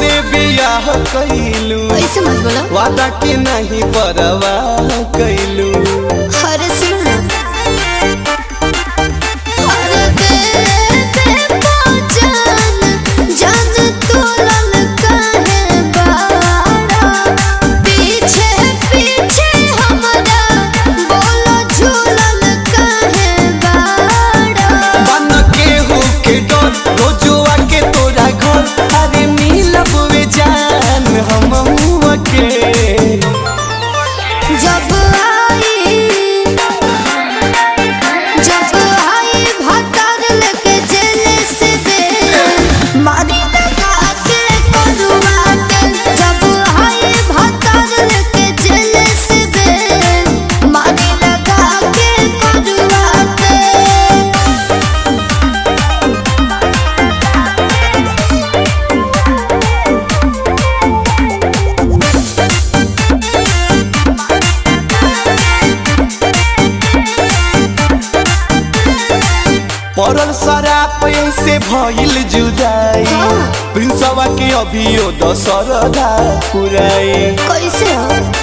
से बियाह कैलू ऐसे मत बोलो वादा के नहीं परवाह कैलू अरे सुनो ना अरे बेबे पहचान जान तोलन काहे बाड़ा पीछे पीछे हमरा बोलो झूलन काहे बाड़ा बन के हो के डर रोजुआ के तोरा घर अरे मिलब वे जान हम के जब आई जब आई भतर लेके जेल से दे मारी लगा के करुआ के जब आई भतर लेके जेल से दे मारी लगा के करुआ के पड़ल शराब से भइल जुदाई हाँ। प्रिंसवा के अभियो दशरदा पुराई कैसे हो